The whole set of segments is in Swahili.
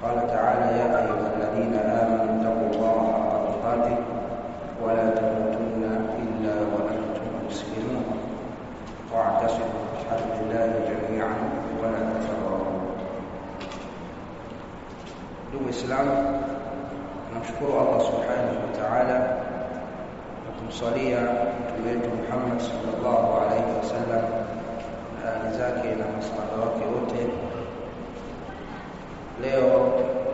قال تعالى يا أيها الذين آمنوا اتقوا الله حق تقاته ولا تموتن إلا وأنتم مسلمون واعتصموا بحبل الله جميعا ولا تفرقوا ndugu Islam tunamshukuru Allah subhanahu wa ta'ala na kumswalia mtume wetu Muhammad sallallahu alaihi wasallam na ali zake na masahaba wake wote leo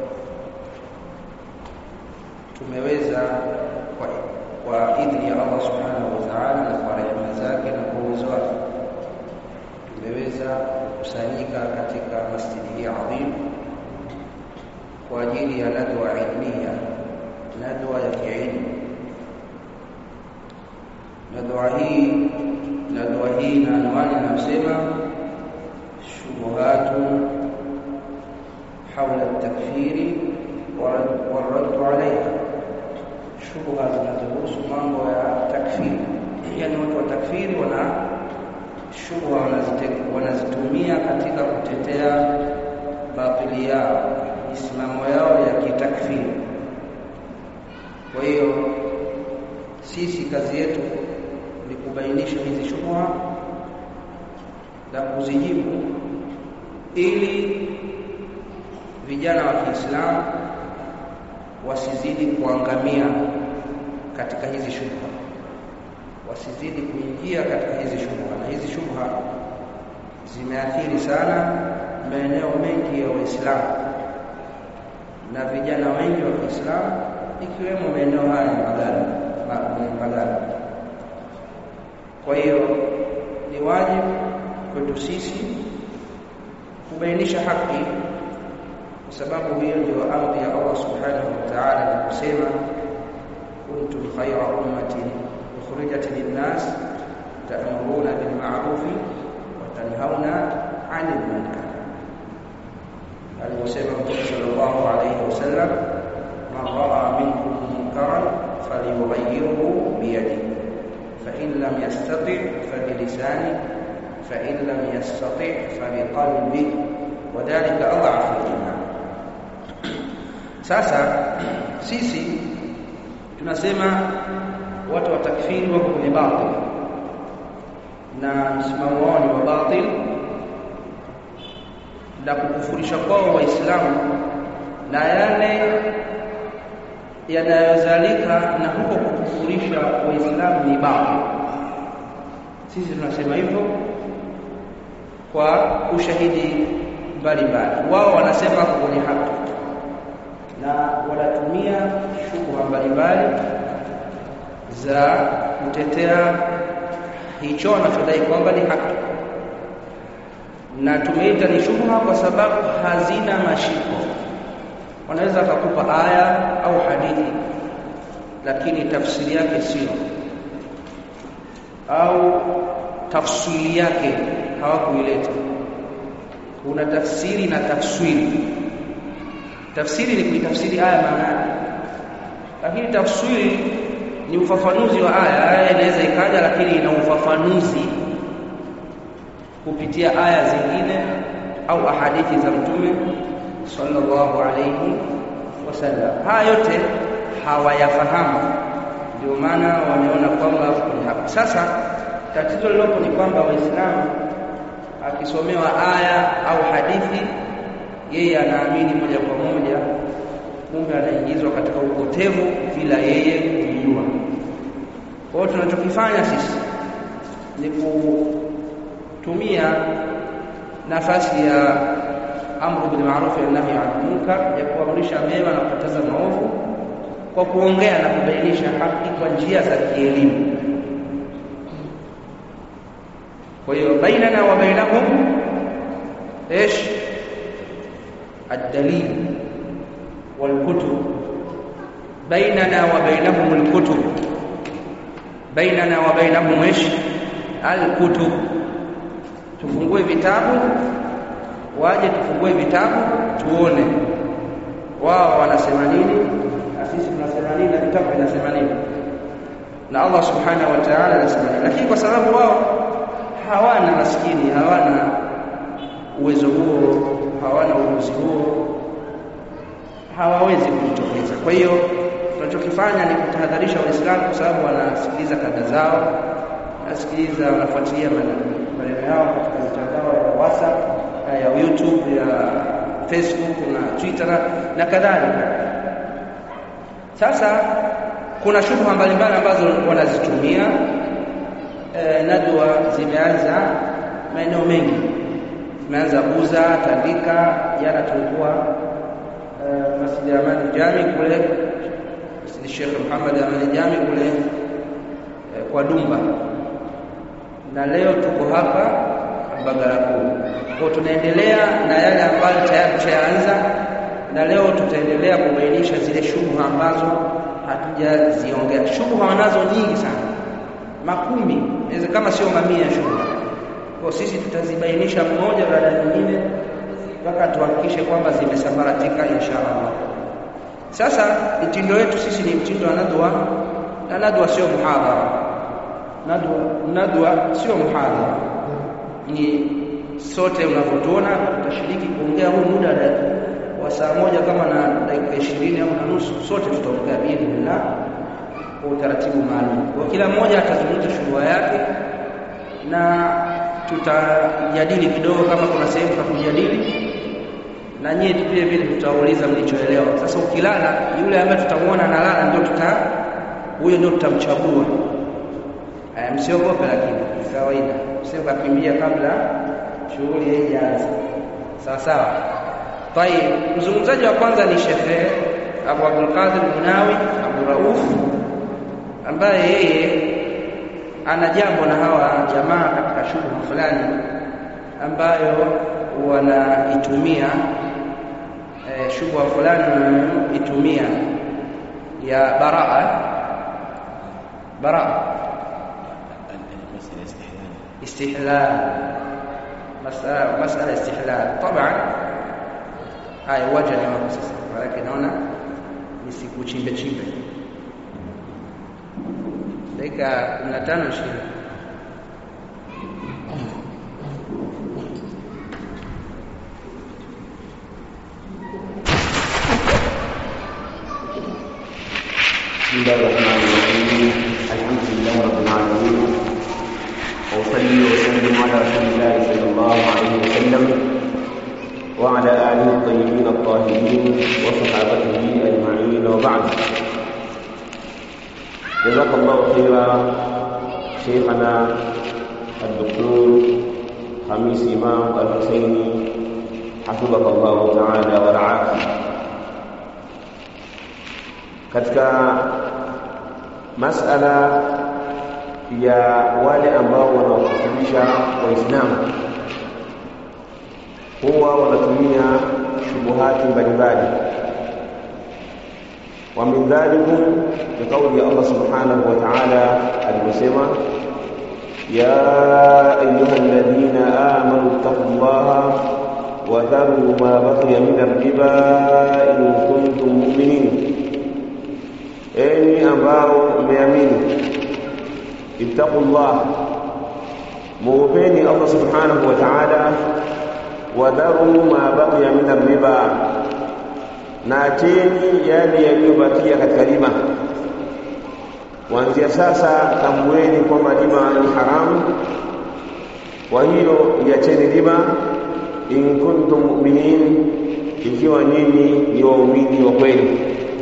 tumeweza kwa, kwa idhini ya Allah subhanahu wa ta'ala na kwa rehema zake na kwa uwezo wake tumeweza kukusanyika katika masjidi hii adhimu kwa ajili ya nadwa ilmia nadwa ya kiilmu nadwa hii nadwa hii na anwani inasema shubuhatu حول التكفير والرد عليها shubha zinazohusu mambo ya takfiri yani watu wa takfiri wana shubha wanazitumia katika kutetea batili yao misimamo yao ya kitakfiri kwa hiyo sisi kazi yetu ni kubainisha hizi shubha na kuzijibu ili vijana wa Kiislamu wasizidi kuangamia katika hizi shubha wasizidi kuingia katika hizi shubha na hizi shubha zimeathiri sana maeneo mengi ya Waislamu na vijana wengi wa Kiislamu ikiwemo maeneo haya ya Magara Magara. Kwa hiyo ni wajibu kwetu sisi kubainisha haki, kwa sababu hiyo ndio amri ya Allah subhanahu wa ta'ala na kusema kuntum khayra ummatin ukhrijat lin-nas ta'muruna bil ma'rufi wa tanhauna 'anil munkar alivyosema Mtume sallallahu alayhi wasallam man raa minkum munkaran falyughayyirhu biyadihi فإن لم يستطع فبلسانه فإن لم يستطع فبقلبه وذلك أضعف الإيمان sasa sisi tunasema watu wa takfiri wako kwenye batil na msimamo wao ni wa batil na kukufurisha kwao waislamu na yale yanayozalika na huko kukufurisha waislamu ni batil sisi tunasema hivyo kwa ushahidi mbalimbali wao wanasema kwenye haki na wanatumia shubha mbalimbali za kutetea hicho wanachodai kwamba ni haki na tumeita ni shubha kwa sababu hazina mashiko wanaweza akakupa aya au hadithi lakini tafsiri yake sio au tafsiri yake hawakuileta kuna tafsiri na tafsiri tafsiri ni kuitafsiri aya maana yake lakini tafsiri ni ufafanuzi wa aya aya inaweza ikaja lakini ina ufafanuzi kupitia aya zingine au ahadithi za mtume sallallahu alayhi wasallam haya yote hawayafahamu ndio maana wameona kwamba ni hapa sasa tatizo lilopo ni kwamba waislamu akisomewa aya au hadithi yeye anaamini moja kwa moja kumbe anaingizwa katika upotevu bila yeye kujua kwa hiyo tunachokifanya sisi ni kutumia nafasi ya amru bil ma'ruf wa nahy 'anil munkar ya kuamrisha mema na kukataza maovu kwa kuongea na kubainisha haki kwa njia za kielimu kwa hiyo bainana wa bainahum ايش الدليل والكتب بيننا وبينهم الكتب بيننا وبينهم ايش الكتب tufungue vitabu waje tufungue vitabu tuone wao wanasema nini na sisi tunasema nini na vitabu vinasema nini na Allah subhanahu wa ta'ala anasema nini lakini kwa sababu wao hawana maskini hawana uwezo huo hawana ujuzi huo hawawezi kujitokeza. Kwa hiyo tunachokifanya ni kutahadharisha Waislamu kwa sababu wanasikiliza kada zao, wanasikiliza, wanafuatilia maneno yao katika mitandao ya WhatsApp, ya YouTube, ya Facebook na Twitter na kadhalika. Sasa kuna shubha mbalimbali ambazo wanazitumia. E, nadwa zimeanza maeneo mengi, zimeanza Buza, Tandika. Jana tulikuwa e, Masjid ya Amani Jami kule Masjid Sheikh Muhammad Amani Jami kule e, kwa Dumba, na leo tuko hapa Mbagala Kuu. Kwa tunaendelea na yale ambayo tayari tushaanza, na leo tutaendelea kubainisha zile shubha ambazo hatujaziongea. Shubha wanazo nyingi sana, makumi, inaweza kama sio mamia shubha. Kwa sisi tutazibainisha mmoja baada ya nyingine mpaka tuhakikishe kwamba zimesambaratika insha Allah. Sasa mtindo wetu sisi ni mtindo wa nadwa, na nadwa sio muhadhara. Nadwa, nadwa sio muhadhara, ni sote unavyotuona tutashiriki kuongea huu muda wa saa moja kama na dakika ishirini au na nusu, sote tutaongea biidhnillah kwa utaratibu maalum. Kwa kila mmoja atazungumza shughuli yake na tutajadili kidogo, kama kuna sehemu za kujadili, na nyie vile vile tutauliza mlichoelewa. Sasa ukilala, yule ambaye tutamuona analala ndio tuta huyo ndio tutamchagua. Msiogope, lakini kawaida, sio kakimbia kabla shughuli haijaanza. Sawa sawa. Tayeb, mzungumzaji wa kwanza ni Shekhe Abu Abdul Qadir Munawi Abu Rauf, ambaye yeye ana jambo na hawa jamaa katika shughuli fulani ambayo wanaitumia e, shughuli fulani wanaitumia ya baraa baraa istihlal masala masala istihlal taban haya uwanja ni wako sasa maanake naona nisikuchimbe chimbe dakika kumi na tano ishirini بسم الله الرحمن الرحيم الحمد لله رب العالمين وأصلي وسلم على رسول الله صلى الله عليه وسلم وعلى آله الطيبين الطاهرين وصحابته أجمعين وبعد جزاك الله خيرا شيخنا الدكتور خميس إمام الحسيني حفظك الله تعالى ورعاك katika masala ya wale ambao wanaokufundisha waislamu huwa wanatumia shubuhati mbalimbali wa min dhalikum ni kauli ya Allah subhanahu wa ta'ala alivyosema ya ayuha alladhina amanu ittaqullaha wa dharu ma baqiya min ar-riba in kuntum mu'minin enyi ambao mmeamini ittaqullah muopeni Allah subhanahu wa ta'ala wadharu ma baqiya min riba na acheni yale yaliyobakia katika riba kuanzia sasa tambueni kwamba riba ni haramu kwa hiyo iacheni riba in kuntum mu'minin ikiwa nyinyi ni waumini wa kweli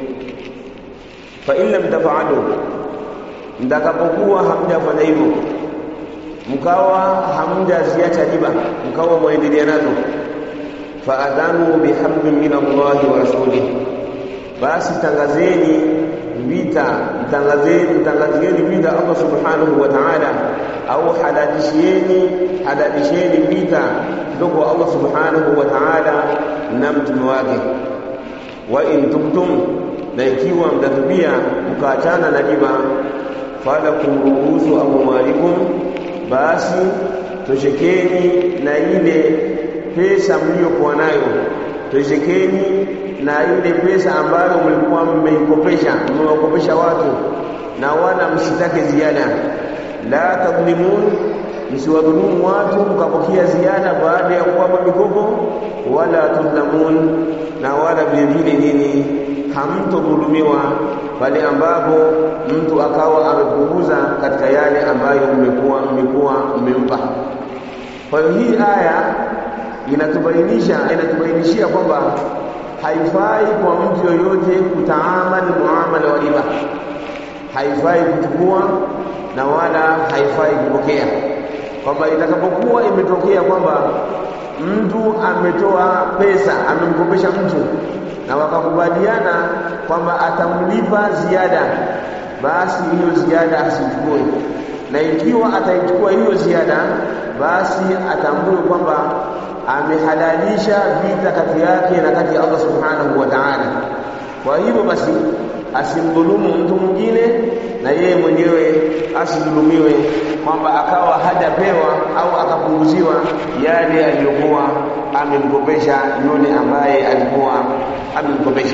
fa in lam taf'alu mtakapokuwa hamjafanya hivyo mkawa hamjaziacha riba mkawa mwaendelea nazo faadhanu biharbin min Allahi wa rasulih basi tangazeni vita mtangazeni mtangazieni vita Allah subhanahu wa ta'ala au halalishieni halalisheni vita kutoka kwa Allah subhanahu wa ta'ala na mtume wake wa in tubtum na ikiwa mtatubia mkaachana na riba falakum ruusu amwalikum basi toshekeni na ile pesa mliyokuwa nayo toshekeni na ile pesa ambayo mlikuwa mmeikopesha mmewakopesha watu na wala msitake ziada la tadhlimun msiwadhulumu watu mkapokea ziada baada ya kuwapa mikopo wala tudhlamun na wala vile vile nini hamtodhulumiwa pale ambapo mtu akawa amepunguza katika yale ambayo mmekuwa mmekuwa mmempa kwa hiyo hii aya inatubainisha inatubainishia kwamba haifai kwa mtu yoyote kutaamali muamala wa riba haifai kuchukua na wala haifai kupokea kwamba itakapokuwa imetokea kwamba mtu ametoa pesa amemkopesha mtu na wakakubaliana kwamba atamlipa ziada basi hiyo ziada asichukue na ikiwa ataichukua hiyo ziada basi atambue kwamba amehalalisha vita kati yake na kati ya Allah subhanahu wa ta'ala kwa hivyo basi asimdhulumu mtu mwingine na yeye mwenyewe asidhulumiwe kwamba akawa hajapewa au akapunguziwa yale aliyokuwa amemkopesha yule ambaye alikuwa amemkopesha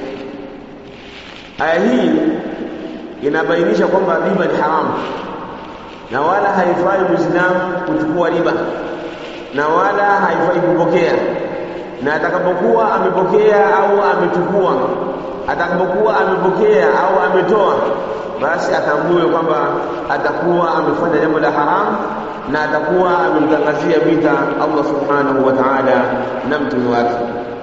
aya hii inabainisha kwamba riba ni haramu na wala haifai muislamu kuchukua riba na wala haifai kupokea na atakapokuwa amepokea au amechukua atakapokuwa amepokea au ametoa basi atambue kwamba atakuwa amefanya jambo la haramu na atakuwa amemtangazia vita Allah subhanahu wa ta'ala na mtume wake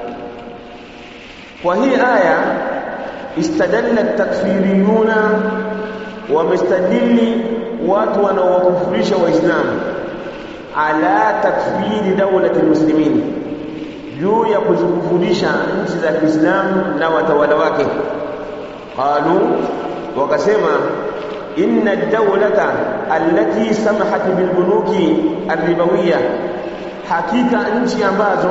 kwa hii aya istadalla takfiriyuna wamestadili watu wanaowakufurisha waislamu ala takfiri dawlati muslimin juu ya kuzikufurisha nchi za Kiislamu na watawala wake qalu wakasema inna ad-dawlata allati samahat bilbunuki ar-ribawiyya hakika nchi ambazo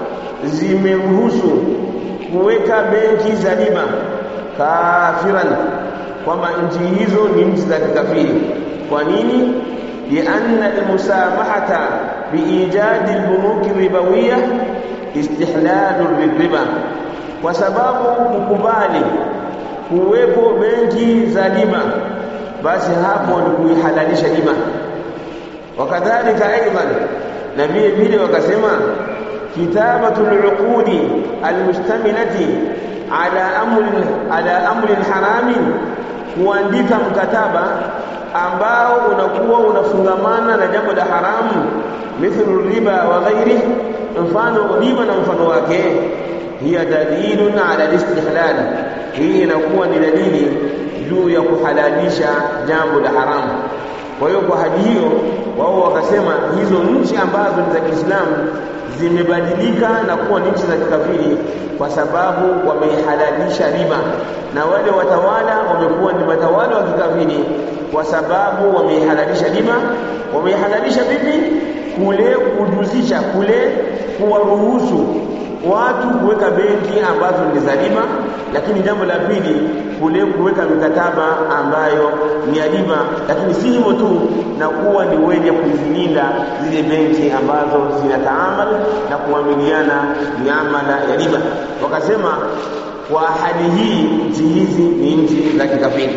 zimeruhusu kuweka benki za riba kafiran kwamba nchi hizo ni nchi za kikafiri kwa nini لأن المسامحة بإيجاد البنوك الربوية استحلال للربا وسبب kukubali kuwepo benki za riba basi hapo ni kuihalalisha riba wakadhalika aidan na vile vile wakasema kitabatu al-uqudi al-mustamilati ala amri ala amri harami kuandika mkataba ambao unakuwa unafungamana na jambo la haramu mithlu riba wa ghairi mfano riba na mfano wake hiya dalilun ala al-istihlal hii inakuwa ni dalili juu ya kuhalalisha jambo la haramu kwa hiyo kwa hadi hiyo wao wakasema hizo nchi ambazo ni za Kiislamu zimebadilika na kuwa ni nchi za kikafiri kwa sababu wameihalalisha riba na wale watawala wamekuwa ni watawala wa kikafiri kwa sababu wameihalalisha riba wameihalalisha vipi kule kujuzisha kule kuwaruhusu watu kuweka benki ambazo ni za riba lakini jambo la pili kule kuweka mikataba ambayo ni ya riba lakini si hivyo tu na kuwa ni wenye kuzilinda zile benki ambazo zinataamal na kuamiliana miamala ya riba wakasema kwa hali hii nchi hizi ni nchi za kikafiri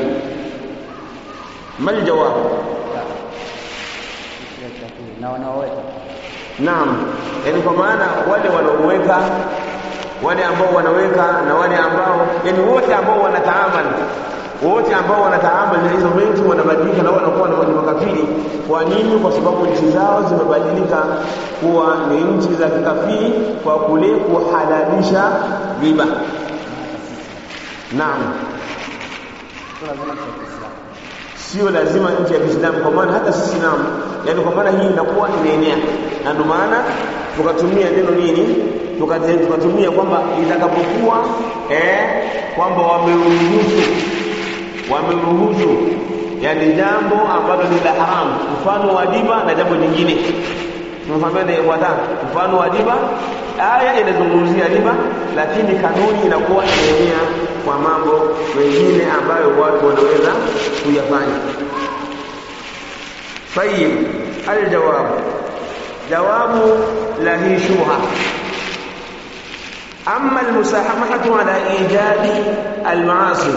mal jawab na wanaoweka naam yani kwa maana wale wanaoweka wale ambao wanaweka na wale ambao yani wote ambao wanataamali wote ambao wanataamali na hizo benki wanabadilika na wanakuwa na makafiri kwa nini kwa sababu nchi zao zimebadilika kuwa ni nchi za kikafiri kwa kule kuhalalisha riba naam sio lazima nchi ya Kiislamu kwa maana hata sisi naam yani kwa maana hii inakuwa inaenea na ndio maana tukatumia neno nini tukatumia kwamba itakapokuwa eh kwamba wameruhusu wameruhusu yani jambo ambalo ni la haramu mfano wa riba na jambo jingine tunafahamia ifuata mfano wa riba aya inazungumzia riba lakini kanuni inakuwa inaenea kwa mambo mengine ambayo watu wanaweza kuyafanya طيب الجواب جواب لا هي شبهه أما المساهمة على إيجاد المعاصي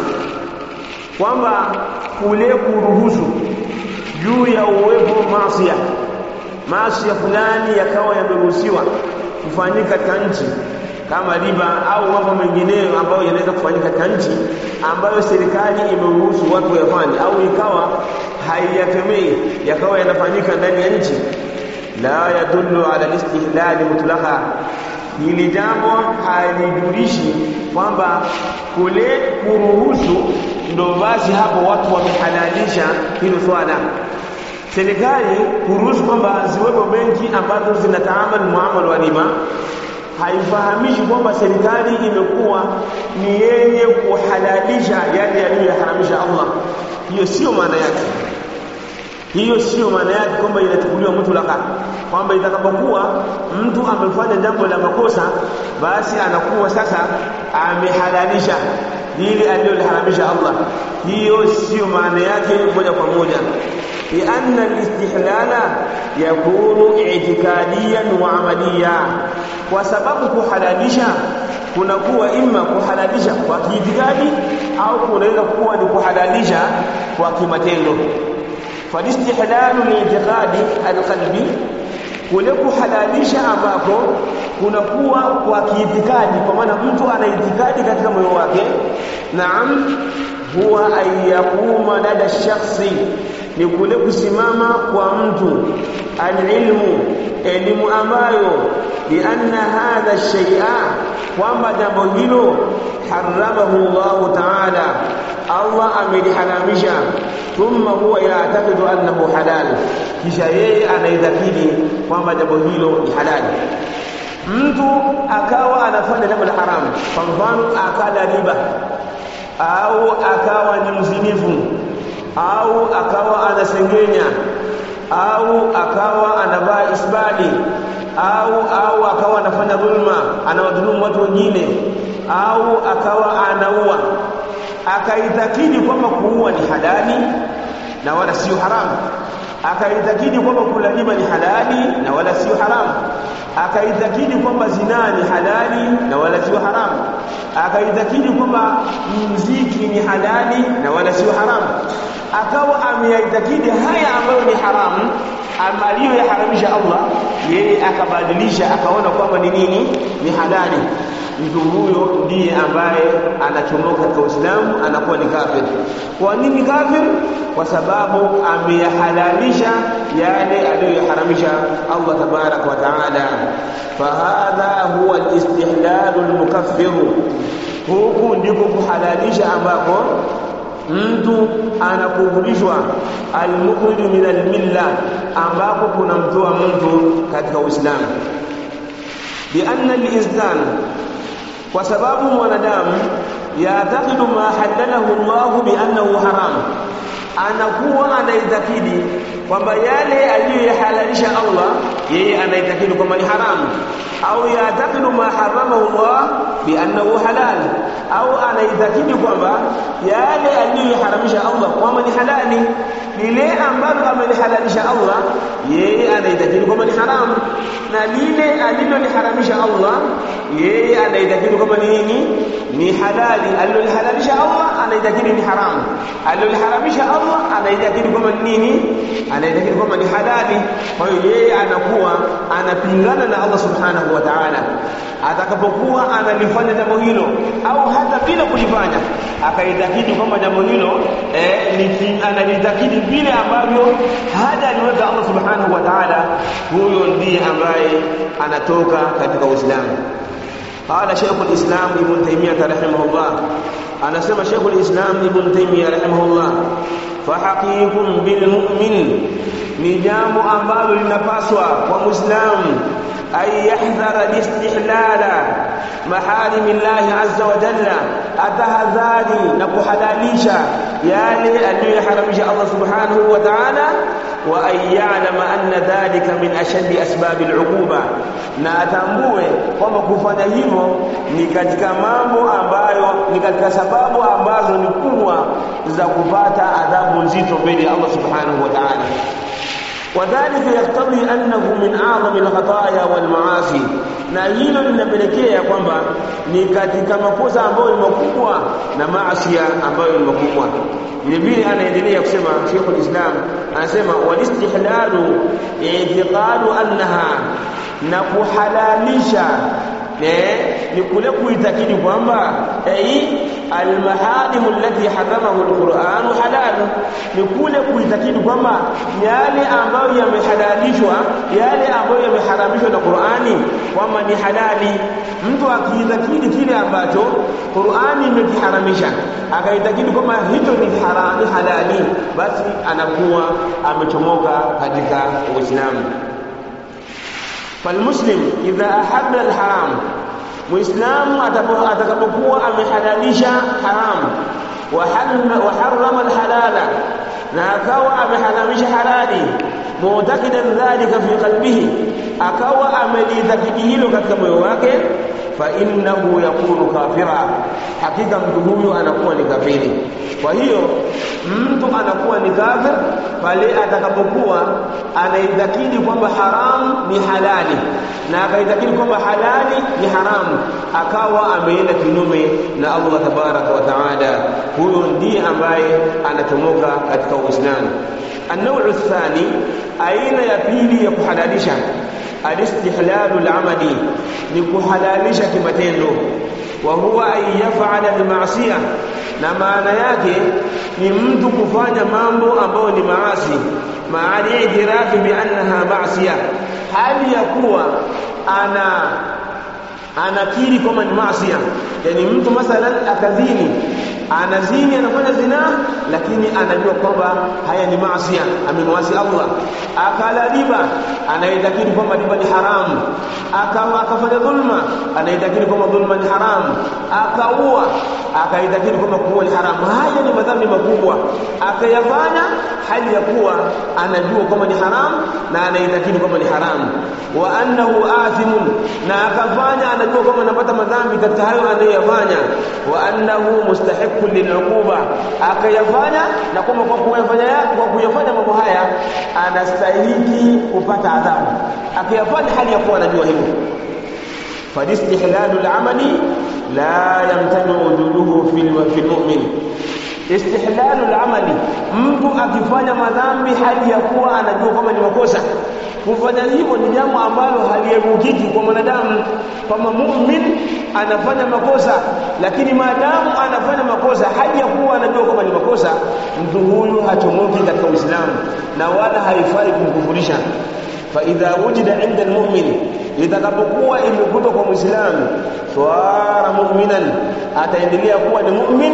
kwamba kule kuruhusu juu ya uwepo maasiya maasi fulani yakawa yameruhusiwa kufanyika katika nchi kama riba au mambo mengineyo ambayo yanaweza kufanyika katika nchi ambayo serikali imeruhusu watu wayafanye au ikawa haiyakemei yakawa yanafanyika ndani ya nchi la yadullu ala listihlali mutlaqa hili jambo halijulishi kwamba kule kuruhusu ndo basi hapo watu wamehalalisha hilo swala serikali kuruhusu kwamba ziwepo benki ambazo zinataamali muamala wa riba haifahamishi kwamba serikali imekuwa ni yenye kuhalalisha yale yaliyoharamisha Allah hiyo sio maana yake hiyo sio maana yake kwamba inachukuliwa mutlaka kwamba itakapokuwa mtu amefanya jambo la makosa basi anakuwa sasa amehalalisha lile aliloliharamisha Allah hiyo sio maana yake moja kwa moja لأن الاستحلال يكون اعتقاديا وعمليا وسبب kuhalalisha kunakuwa imma kuhalalisha kwa kiitikadi au kunaweza kuwa ni kuhalalisha kwa kimatendo falistihlalu liitiqadi alqalbi kule kuhalalisha ambako kunakuwa kwa kiitikadi kwa maana mtu ana itikadi katika moyo wake naam huwa an yakuma lada shakhsi ni kule kusimama kwa mtu alilmu elimu ambayo bianna hadha shay'a kwamba jambo hilo haramahu Allah ta'ala Allah ameliharamisha thumma huwa ya'taqidu annahu halal kisha yeye anaidhakiri kwamba jambo hilo ni halali mtu akawa anafanya jambo la haramu kwa mfano akala riba au akawa ni mzinifu au akawa anasengenya au akawa anavaa isbali au au akawa anafanya dhulma anawadhulumu watu wengine au akawa anaua akaitakidi kwamba kuua ni halali na wala sio haramu akaitakidi kwamba kula riba ni halali na wala sio haramu akaitakidi kwamba zinaa ni halali na wala sio haramu akaitakidi kwamba mziki ni halali na wala sio haramu akawa ameyaitakidi haya ambayo ni haramu aliyoyaharamisha Allah yeye akabadilisha akaona kwamba ni nini ni halali mtu huyo ndiye ambaye anachomoka katika Uislamu anakuwa ni kafir kwa nini kafir kwa sababu ameyahalalisha yale aliyoyaharamisha Allah tabarak wa taala fahadha huwa alistihlal almukaffir huku ndiko kuhalalisha ambako mtu anakufurishwa almukhrij min almilla ambapo kunamtoa mtu katika Uislamu bianna al-insan kwa sababu mwanadamu yaatakidu ma halalahu Allah biannahu haram anakuwa anaitakidi kwamba yale aliyoyahalalisha Allah yeye anaitakidi kwamba ni haramu au yaatakidu ma haramahu Allah biannahu halal au anaitakidi kwamba yale aliyoharamisha Allah kwamba ni halali lile ambalo amelihalalisha Allah yeye anaitakidi kwamba ni haramu na lile aliloliharamisha Allah yeye anaitakidi kwamba ni nini ni halali alilolihalalisha Allah anaitakidi ni haramu aliloliharamisha Allah anaitakidi kwamba ni nini anaitakidi kwamba ni halali kwa hiyo yeye anakuwa anapingana na Allah subhanahu wa ta'ala atakapokuwa analifanya jambo hilo au hata bila kulifanya akaitakidi kwamba jambo hilo eh, ni analitakidi vile ambavyo hada aliweka Allah subhanahu wa ta'ala huyo ndiye ambaye anatoka katika Uislamu قال شيخ الإسلام ابن تيمية رحمه الله أنا سمى شيخ الإسلام ابن تيمية رحمه الله فحقيق بالمؤمن نجام أمبال لنفاسوا ومسلم أن يحذر الاستحلال محارم الله عز وجل أتهذاري نكحلاليشا يالي أن يحرمش الله سبحانه وتعالى وأن يعلم أن ذلك من أشد أسباب العقوبة na atambue kwamba kufanya hivyo ni katika mambo ambayo ni katika sababu ambazo ni kubwa za kupata adhabu nzito mbele ya Allah subhanahu wa ta'ala وذلك يقتضي أنه من أعظم الخطايا والمعاصي na hilo linapelekea kwamba ni katika makosa ambayo ni makubwa na maasi ambayo ni makubwa vile vile anaendelea kusema Sheikh Islam anasema walistihlalu i'tiqadu annaha na kuhalalisha ni kule kuitakidi kwamba ai almaharim allati haramahu alquran halal ni kule kuitakidi kwamba yale ambayo yamehalalishwa yale ambayo yameharamishwa na Qur'ani kwamba ni halali mtu akiitakidi kile ambacho Qur'ani imekiharamisha akaitakidi kwamba hicho ni harami halali basi anakuwa amechomoka katika Uislamu فالمسلم إذا أحب الحرام مسلم atakapokuwa amehalalisha haram waharrama alhalala na akawa ameharamisha halali mu'taqidan dhalika fi qalbihi akawa amelitakidi hilo katika moyo wake fa innahu yakunu kafira hakika mtu huyo anakuwa ni kafiri kwa hiyo mtu anakuwa ni kafir pale atakapokuwa anaitakidi kwamba haram ni halali na akaitakidi kwamba halali ni haramu akawa ameenda kinyume na Allah tabaraka wa taala huyo ndiye ambaye anachomoka katika Uislamu النوع الثاني aina ya pili ya kuhalalisha alistihlalu al-amali ni kuhalalisha kimatendo wa huwa an yaf'ala al-ma'siyah na maana yake ni mtu kufanya mambo ambayo ni maasi maali idirafi bi annaha ma'siyah hali ya kuwa ana anakiri kwamba ni maasi yani mtu mathalan akadhini anazini anafanya zina lakini anajua kwamba haya ni maasi amemwasi Allah akala riba anaitakiri kwamba riba ni haramu akawa akafanya dhulma anaitakiri kwamba dhulma ni haramu akaua akaitakiri kwamba kuua ni haramu haya ni madhambi makubwa akayafanya hali ya kuwa anajua kwamba ni haramu na anaitakiri kwamba ni haramu wa annahu athimun na akafanya anajua kwamba anapata madhambi katika hayo anayoyafanya wa annahu mustahiqqun liluquba akayafanya na kwamba kwa kuyafanya kwa kuyafanya mambo haya anastahili kupata adhabu akiyafanya hali ya kuwa anajua hivyo falistihlalu al-amali la yamtanu wujuduhu fi al-mu'min istihlalu al-amali mtu akifanya madhambi hali ya kuwa anajua kwamba ni makosa kufanya hivyo ni jambo ambalo haliepukiki kwa mwanadamu kama mu'min anafanya makosa lakini maadamu anafanya makosa hali ya kuwa anajua kwamba ni makosa mtu huyu hachomoki katika Uislamu na wala haifai kumkufurisha fa idha wujida inda almu'min itakapokuwa imekutwa kwa muislamu swara mu'minan ataendelea kuwa ni mu'min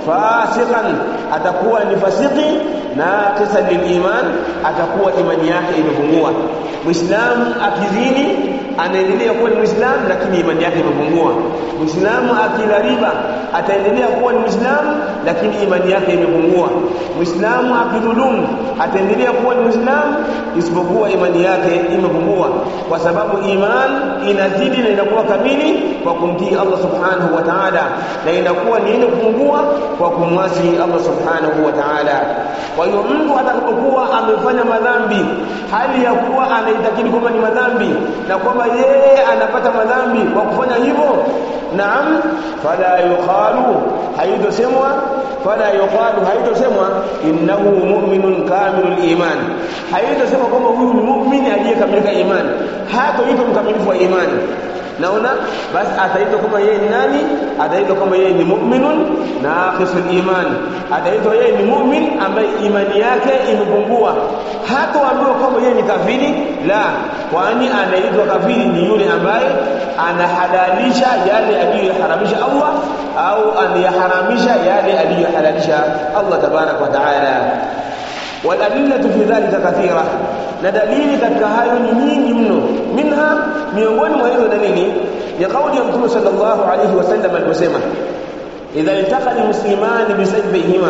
fasiqan atakuwa ni fasiki naqisan liliman atakuwa imani yake imepungua muislamu akizini anaendelea kuwa ni muislamu lakini imani yake imepungua muislamu akila riba ataendelea kuwa ni muislamu lakini imani yake imepungua muislamu akidhulumu ataendelea kuwa ni muislamu isipokuwa imani yake imepungua kwa sababu iman inazidi na inakuwa kamili kwa kumtii Allah subhanahu wa ta'ala na inakuwa ni ile kupungua kwa kumwasi Allah subhanahu wa ta'ala kwa hiyo mtu atakapokuwa amefanya madhambi hali ya kuwa anaitakidi kwamba ni madhambi na kwamba yeye anapata madhambi kwa kufanya hivyo naam fala yuqalu haitosemwa fala yuqalu haitosemwa innahu mu'minun kamilul iman haitosemwa kwamba huyu ni mu'mini aliyekamilika imani hatoitwa mkamilifu wa imani naona basi ataitwa kama yeye ni nani ataitwa kama yeye ni mu'minun naqisul iman ataitwa yeye ni mu'min ambaye imani yake imepungua hataambiwa kwamba yeye ni kafiri la kwani anaitwa kafiri ni yule ambaye anahalalisha yale aliyoharamisha Allah au anayaharamisha yale aliyohalalisha Allah tabarak wa taala والأدلة في ذلك كثيرة ندليل katika hayo ni nyingi mno minha miongoni mwa hizo dalili ni kauli ya Mtume sallallahu alayhi wasallam aliposema idha iltaqa almuslimani bisayfihima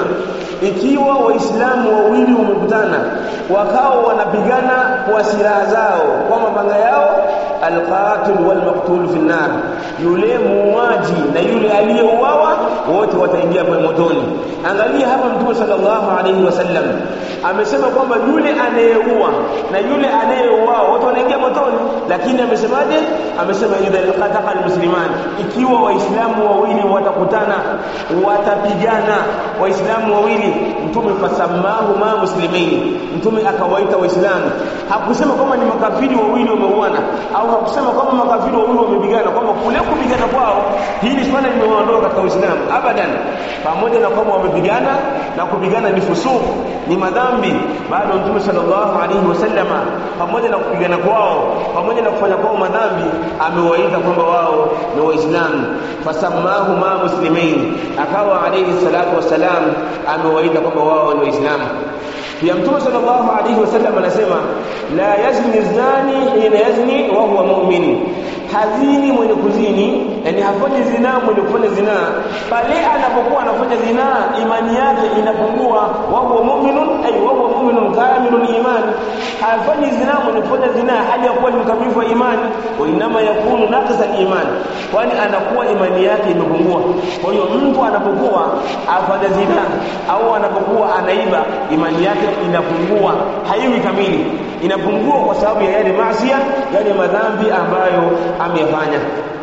ikiwa waislamu wawili wamekutana wakawa wanapigana kwa silaha zao kwa mapanga yao alqatil walmaqtul fi nar yule muuaji na yule aliyeuawa wote wataingia kwenye motoni angalia hapa mtume sallallahu alayhi wasallam amesema kwamba yule anayeua na yule anayeuawa wote wanaingia motoni lakini amesemaje amesema idha iltaqaqa almusliman ikiwa waislamu wawili watakutana watapigana waislamu wawili mtume fasamahu ma muslimaini mtume akawaita waislamu hakusema kwamba ni makafiri wawili wameuana au hakusema kwamba makafiri wawili wamepigana kwamba kule kupigana kwao hili swala limewaondoa katika uislamu abadan pamoja na kwamba wamepigana na kupigana ni fusuq ni madhambi bado mtume sallallahu alaihi wasallama pamoja na kupigana kwao pamoja na kufanya kwao madhambi amewaita kwamba wao ni waislamu fasamahu ma muslimin akawa alaihi salatu wassalam amewaita kwamba wao ni waislamu pia mtume sallallahu alaihi wasallam anasema la yazni zani hina yazni wa huwa mu'min hazini mwenye kuzini yani hafanyi zinaa mwenye kufanya zinaa pale anapokuwa anafanya zinaa imani yake inapungua wa huwa mu'minun ay wa huwa mu'minun kamilul iman hafanyi zinaa mwenye kufanya zinaa hali ya kuwa ni mkamilifu wa imani wa inama yakunu naqsa iman kwani anakuwa imani yake imepungua kwa hiyo mtu anapokuwa afanya zinaa au anapokuwa anaiba imani yake inapungua haiwi kamili inapungua kwa sababu ya yale maasi yale madhambi ambayo ameyafanya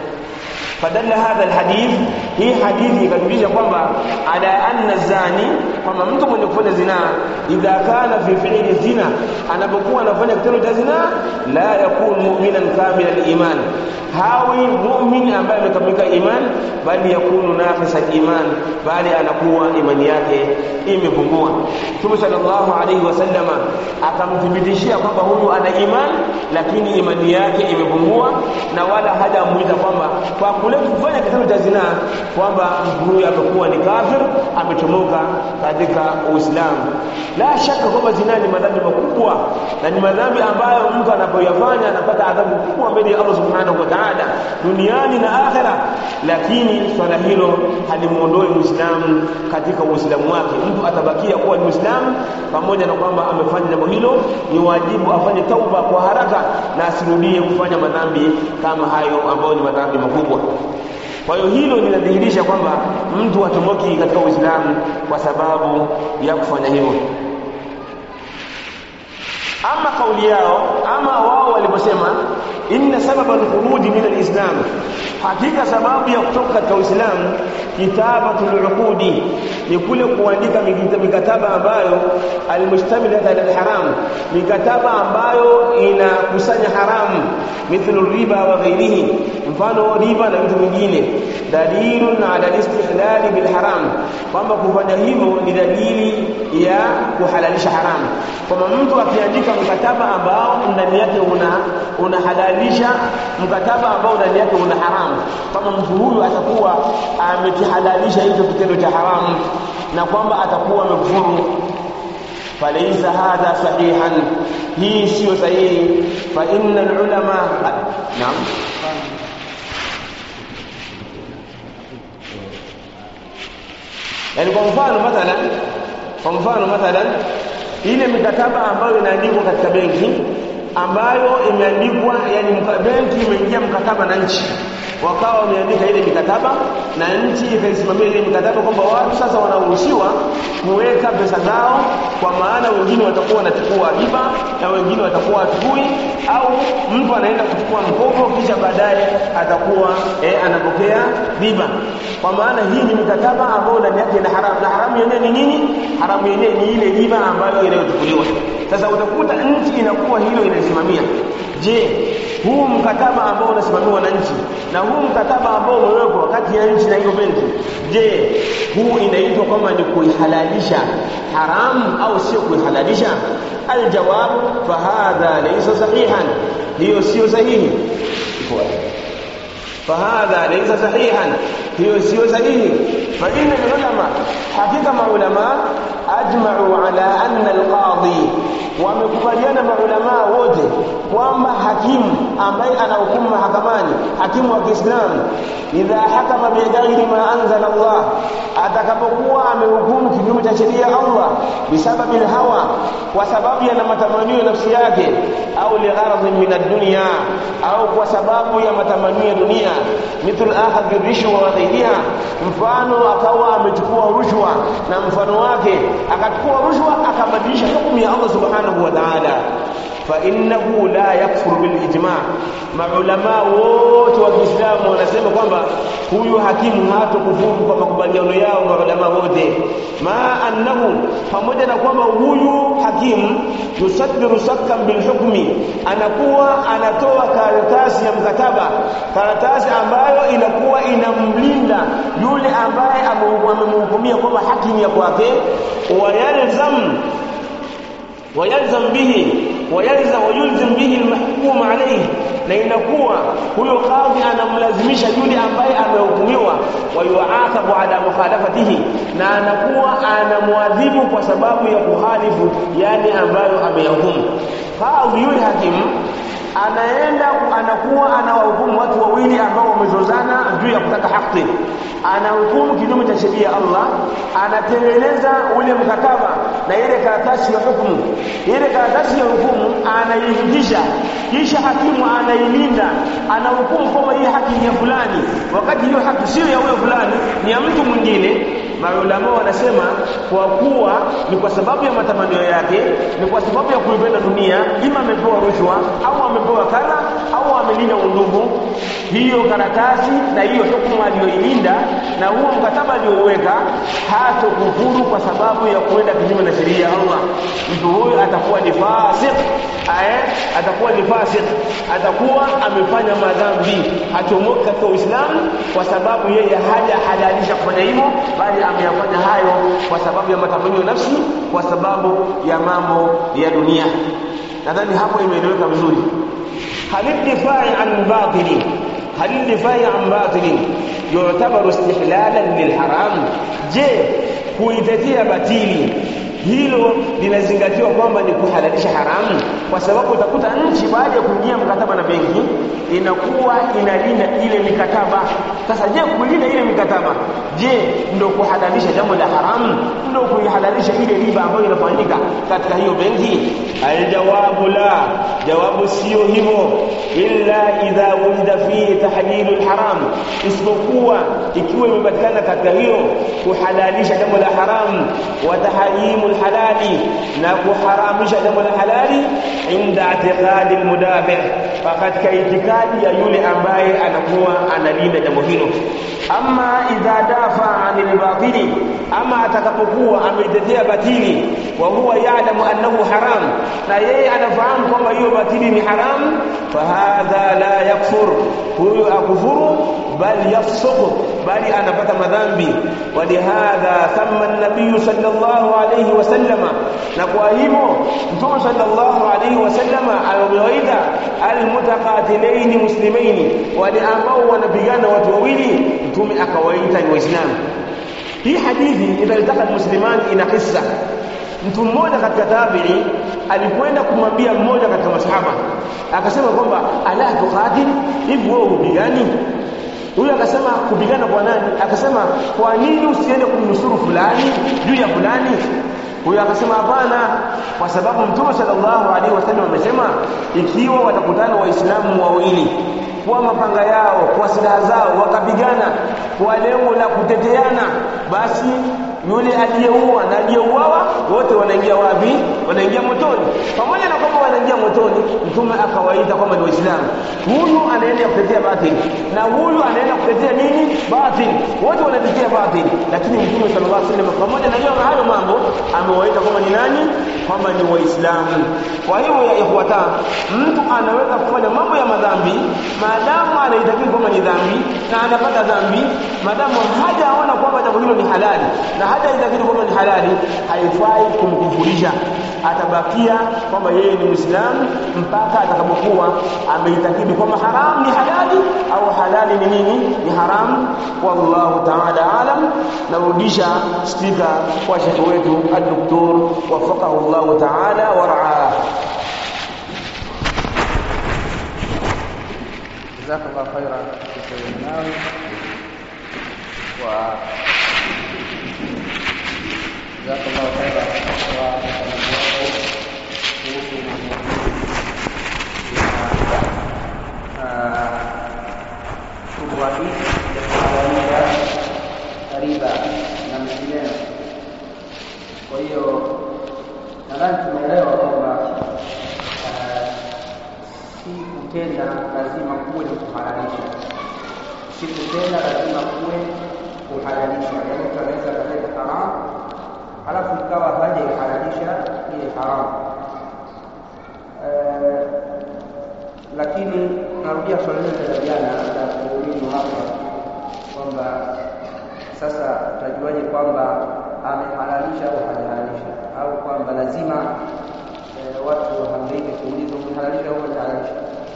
fadalla hadha alhadith hii hadithi ikajulisha kwamba ala anna zani kwamba mtu mwenye kufanya zinaa idha kana fi fi'li zina anapokuwa anafanya kitendo cha zinaa la yakun mu'minan kamila aliman hawi mu'min ambaye amekamilika iman bali yakunu naqisa iman bali anakuwa imani yake imepungua Mtume sallallahu alaihi wasallama akamthibitishia kwamba huyu ana iman lakini imani yake imepungua na wala hajamuita kwamba kwa kule kufanya kitendo cha zinaa kwamba mtu huyu amekuwa ni kafir amechomoka katika Uislamu la shaka kwamba zinaa ni madhambi makubwa na ni madhambi ambayo mtu anapoyafanya anapata adhabu kubwa mbele ya Allah subhanahu wa ta'ala duniani na akhera lakini swala hilo halimuondoi muislamu katika uislamu wake mtu atabakia kuwa ni muislamu pamoja na kwamba amefanya jambo hilo ni wajibu afanye tauba kwa haraka na asirudie kufanya madhambi kama hayo ambayo ni madhambi makubwa kwa hiyo hilo linadhihirisha kwamba mtu hatomoki katika uislamu kwa sababu ya kufanya hivyo ama kauli yao ama wao waliposema inna sababa alkhuruji min alislam hakika sababu ya kutoka katika uislamu kitabatul uqudi ni kule kuandika mikataba ambayo almustamilata ala alharam mikataba ambayo inakusanya haramu mithlu riba wa ghairihi mfano riba na vitu vingine dalilun ala alistihlali bilharam kwamba kufanya hivyo ni dalili ya kuhalalisha haramu kwamba mtu akiandika mkataba ambao ndani yake una unahalalisha mkataba ambao ndani yake una haramu kama mtu huyu atakuwa amekihalalisha hicho kitendo cha haramu na kwamba atakuwa amekufuru falaysa hadha sahihan hii sio sahihi fa inna ulama naam yani kwa mfano mathalan kwa mfano mathalan ile mikataba ambayo inaandikwa katika benki ambayo imeandikwa yani benki imeingia mkataba na nchi wakawa wameandika ile mikataba na nchi ikaisimamia ile mikataba kwamba watu sasa wanaruhusiwa kuweka pesa zao kwa maana wengine watakuwa wanachukua riba na wengine watakuwa wachukui au mtu anaenda kuchukua mkopo kisha baadaye atakuwa eh, anapokea riba kwa maana hii ni mikataba ambayo ndani yake ina haramu na haramu yenyewe ni nini haramu yenyewe ni ile riba ambayo inayochukuliwa sasa utakuta nchi inakuwa hilo inasimamia je huu mkataba ambao unasimamiwa na nchi na huu mkataba ambao umewekwa kati ya nchi na hiyo benki je huu inaitwa kwamba ni kuihalalisha haramu au sio kuihalalisha aljawab fahadha laysa sahihan hiyo sio sahihi فهذا ليس صحيحا هي سيو صحيح فإن العلماء حقيقة مع علماء أجمعوا على أن القاضي wamekubaliana maulamaa wote kwamba hakimu ambaye anahukumu mahakamani hakimu wa Kiislamu idha hakama bighairi ma anzala Allah atakapokuwa amehukumu kinyume cha sheria ya Allah bisababi hawa kwa sababu ya matamanio ya nafsi yake au ligharadhin min ad-dunya au kwa sababu ya matamanio ya dunia mithlu akhadhi rishwa wa ghairiha mfano akawa amechukua rushwa na mfano wake akachukua rushwa akabadilisha hukumu ya Allah subhanahu wa ta'ala fa innahu la yakfur bil ijma maulama wote wa Kiislamu wanasema kwamba huyu hakimu hatokufuru kwa makubaliano yao maulama wote ma annahu pamoja na kwamba huyu hakimu yusaddiru sakkan bil hukmi anakuwa anatoa karatasi ya mkataba karatasi ambayo inakuwa inamlinda yule ambaye amemhukumia kwamba haki ni ya kwake wayalzam wayalzam bihi wayalzam wayulzim bihi almahkum alayhi na inakuwa huyo kadhi anamlazimisha yule ambaye amehukumiwa wayuathabu ala mukhalafatihi na anakuwa anamwadhibu kwa sababu ya kuhalifu yale ambayo ameyahukumu kadhi yule hakimu anaenda anakuwa anawahukumu watu wawili ambao wamezozana juu ya kutaka haki anahukumu kinyume cha sheria ya Allah anatengeneza ule mkataba na ile karatasi ya hukumu ile karatasi ya hukumu anaifikisha kisha hakimu anailinda anahukumu kwamba hii haki ni ya fulani wakati hiyo haki sio ya huyo fulani ni ya mtu mwingine maulama wanasema kwa kuwa ni kwa sababu ya matamanio yake ni kwa sababu ya kuipenda dunia ima amepewa rushwa au amepewa kadha au amelinda undugu hiyo karatasi na hiyo hukumu aliyoilinda na huo mkataba aliyouweka hatokufuru kwa sababu ya kuenda kinyume na sheria ya Allah mtu huyo atakuwa ni fasik eh atakuwa ni fasik atakuwa amefanya madhambi hatomoki katika Uislamu kwa sababu yeye haja halalisha kufanya hivyo bali ameyafanya hayo kwa sababu ya matamanio nafsi kwa sababu ya mambo ya dunia nadhani hapo imeeleweka vizuri halidifai an batili halidifai an batili yu'tabaru istihlalan lilharam je kuitetea batili hilo linazingatiwa kwamba ni kuhalalisha haramu kwa sababu utakuta nchi baada ya kuingia mkataba na benki inakuwa inalinda ile mikataba sasa je kulinda ile mikataba je ndio kuhalalisha jambo la haramu ndio kuihalalisha ile riba ambayo inafanyika katika hiyo benki aljawabu la jawabu sio hivyo illa idha wulida fi tahlilu alharam isipokuwa ikiwa imepatikana katika hiyo kuhalalisha jambo la haramu wa tahrimu alhalali na kuharamisha jambo la halali inda i'tiqadi almudafi katika itikadi ya yule ambaye anakuwa analinda jambo hilo ama idha dafa anil batili ama atakapokuwa ametetea batili wa huwa ya'lamu annahu haram na yeye anafahamu kwamba hiyo batili ni haram fahadha la yakfur huyo akufuru bal yafsuq bali anapata madhambi walihadha thamma an-nabiy sallallahu alayhi wasallama na kwa hivyo mtume sallallahu alayhi wasallama amewaita almutaqatilaini muslimaini wale ambao wanapigana watu wawili mtume akawaita ni waislamu hii hadithi idha iltaka musliman ina kisa mtu mmoja katika tabi'i alikwenda kumwambia mmoja katika masahaba akasema kwamba ala tuqatil hivi wewe upigani huyo akasema kupigana kwa nani akasema kwa nini usiende kumnusuru fulani juu ya fulani huyo akasema hapana kwa sababu mtume sallallahu alaihi wasallam amesema ikiwa watakutana waislamu wawili kwa mapanga yao kwa silaha zao wakapigana kwa lengo la kuteteana basi yule aliyeua na aliyeuawa wote wanaingia wapi wanaingia motoni pamoja na kwamba wanaingia motoni mtume akawaita kwamba ni waislamu huyu anaenda kutetea batili na huyu anaenda kutetea nini batili wote wanatetea batili lakini mtume sallallahu alaihi wasallam pamoja na hiyo hayo mambo amewaita kwamba ni nani kwamba ni waislamu kwa hiyo ya ikhwata mtu anaweza kufanya mambo ya madhambi maadamu anaitakiri kwamba ni dhambi na anapata dhambi maadamu hajaona kwamba jambo hilo ni halali na hata itakiri kwamba ni halali haifai kumkufurisha atabakia kwamba yeye ni muislamu mpaka atakapokuwa ameitakidi kwamba haram ni halali au halali ni nini ni haram wallahu ta'ala alam narudisha spika kwa shekhe wetu al-doktor wafaqahu Allah ta'ala wa ra'ah جزاك الله خيرا شيخ المناوي و جزاك الله خيرا shubha hii ya kuhalalisha riba na mengineyo. Kwa hiyo nadhani tumeelewa kwamba lazima kuwe ni kuhalalisha si kutenda lazima kuwe kuhalalisha yaani mtu anaweza akatenda haramu halafu ikawa hajaihalalisha ile haramu Eh, lakini narudia swali lile la jana la kuulizwa hapa kwamba sasa utajuaje kwamba amehalalisha au hajahalalisha au kwamba lazima eh, watu wahangaike kuulizwa umehalalisha au hajahalalisha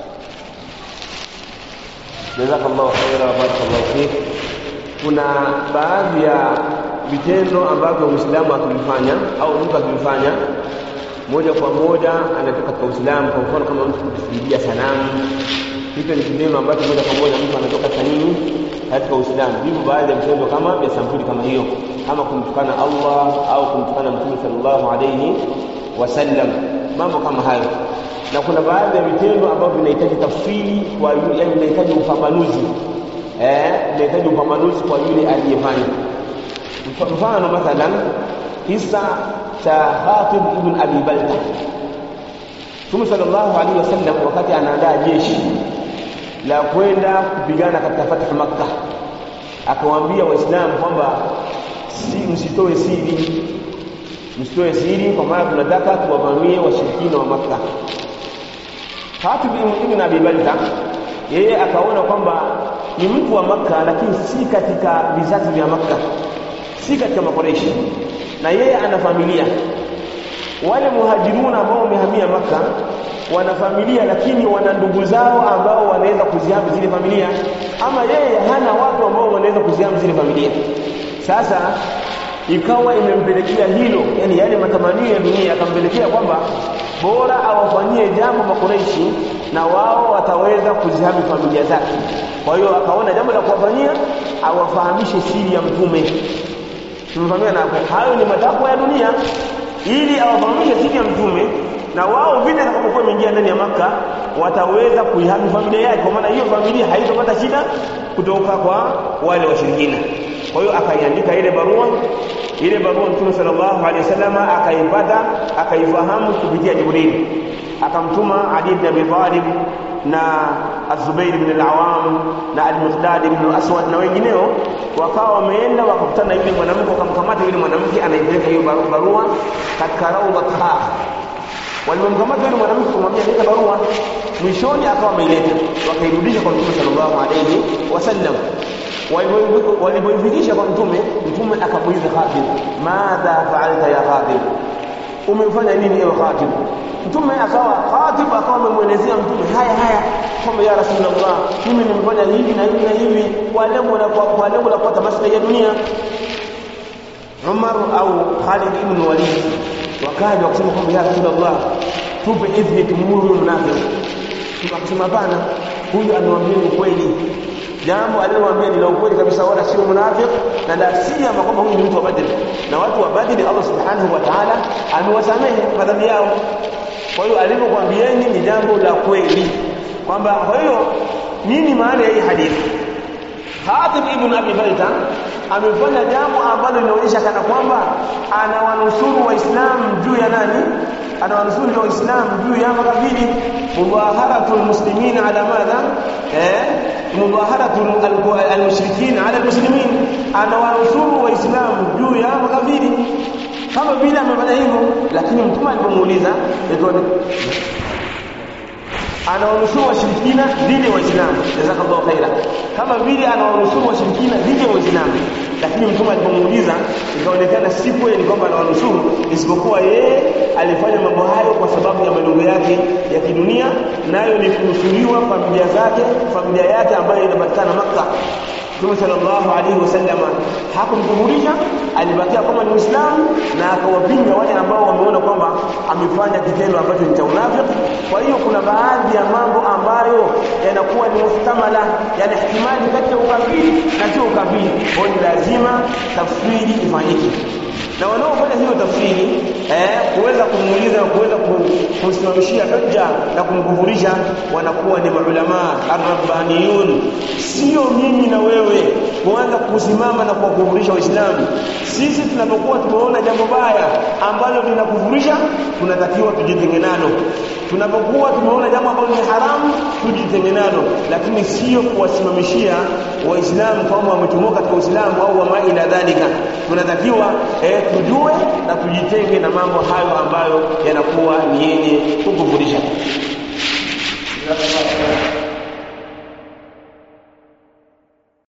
jazakallahu khaira wa barakallahu fik kuna baadhi ya vitendo ambavyo muislamu akivifanya au mtu akivifanya moja kwa moja anatoka katika uislamu kwa mfano kama mtu kusujudia sanamu hicho ni kitendo ambacho moja kwa moja mtu anatoka katika nini katika uislamu hivyo baadhi ya vitendo kama vya sampuli kama hiyo kama kumtukana allah au kumtukana mtume sallallahu alayhi wasallam mambo kama hayo na kuna baadhi ya vitendo ambavyo vinahitaji tafsiri kwa yule yani vinahitaji upambanuzi eh vinahitaji upambanuzi kwa yule aliyefanya mfano mathalan kisa cha Khatib ibn Abi Balta Mtume sallallahu alaihi wasallam wakati anaandaa jeshi la kwenda kupigana katika fathu Makkah akawaambia waislamu kwamba si msitoe siri msitoe siri kwa maana tunataka tuwavamie washirikina wa Makkah Khatib ibn Abi Balta yeye akaona kwamba ni mtu wa Makka lakini si katika vizazi vya Makka si katika makoreshi na yeye ana familia wale muhajiruna ambao wamehamia Makka wana familia lakini wana ndugu zao ambao wanaweza kuzihami zile familia ama yeye hana watu ambao wanaweza kuzihami zile familia sasa ikawa imempelekea hilo yani yale matamanio ya dunia akampelekea kwamba bora awafanyie jambo makureishi na wao wataweza kuzihami familia zake kwa hiyo akaona jambo la kuwafanyia awafahamishe siri ya mtume tumefahamiana hapo hayo ni matakwa ya dunia ili awafahamishe siri ya mtume na wao vile atakapokuwa imeingia ndani ya maka wataweza kuihami familia yake kwa maana hiyo familia haitopata shida kutoka kwa wale washirikina kwa hiyo akaiandika ile barua ile barua mtume sallallahu alaihi wasallam akaipata akaifahamu kupitia jibril akamtuma ali ibn abi talib na az-zubair ibn al-awam na al-miqdad ibn al-aswad na wengineo wakawa wameenda wakakutana yule mwanamke wakamkamata yule mwanamke anaipeleka hiyo barua katika rawdatha walimkamata yule mwanamke kumwambia leta barua mwishoni akawa ameileta wakairudisha kwa mtume sallallahu alaihi wasallam walipoifikisha kwa mtume mtume akamuuliza Khatib madha fa'alta ya Khatib umefanya nini ewe Khatib mtume akawa Khatib akawa amemwelezea mtume haya haya kwamba ya rasulullah mimi nimefanya hivi na hivi na hivi kwa lengo la kwa lengo la kupata maslahi ya dunia Umar au Khalid ibn Walid wakaja wakasema kwamba ya rasulullah tupe idhni tumuru mnafiki tukasema bana huyu amewambia ukweli jambo alilomwambia ni la ukweli kabisa wala sio munafiki na la siyama kwamba huyu ni mtu wa Badr na watu wa Badr Allah subhanahu wa ta'ala amewasamehe madhambi yao kwa hiyo alivyokuambieni ni jambo la kweli kwamba kwa hiyo nini maana ya hii hadithi Khatib ibn Abi Balta amefanya jambo ambalo linaonyesha kana kwamba anawanusuru waislamu juu ya nani anawanusuru waislamu juu ya makafiri mudaharatul muslimin ala madha eh mudaharatul almushrikin ala almuslimin anawanusuru waislamu juu ya makafiri kama vile amefanya hivyo lakini mtume alipomuuliza anawanusuru washirikina dhidi ya waislamu jazakallahu khaira kama vile anawanusuru washirikina dhidi ya waislamu lakini mtume alipomuuliza ikaonekana si kweli kwamba anawanusuru isipokuwa yeye alifanya mambo hayo kwa sababu ya malengo yake ya kidunia nayo ni kunusuriwa familia zake familia yake ambayo inapatikana Makka Mtume sallallahu alaihi wasallam hakumkufurisha alibakia kama ni Muislamu na akawapinga wale ambao wameona kwamba amefanya kitendo ambacho ni cha unafiki kwa hiyo kuna baadhi ya mambo ambayo yanakuwa ni mustamala yani ihtimali kati ya ukafiri na sio ukafiri kwa hiyo lazima tafsiri ifanyike na wanaofanya hiyo tafsiri eh, kuweza kumuuliza na kuweza kumsimamishia hujja na kumkufurisha wanakuwa ni maulama arrabbaniyun sio mimi na wewe kuanza kusimama na kuwakufurisha waislamu sisi tunapokuwa tumeona jambo baya ambalo linakufurisha tunatakiwa tujitenge nalo tunapokuwa tumeona jambo ambalo ni haramu tujitenge nalo lakini sio kuwasimamishia waislamu kwamba wametumoka katika uislamu au wama ila dhalika tunatakiwa eh, tujue na tujitenge na mambo hayo ambayo yanakuwa ni yenye kukufurisha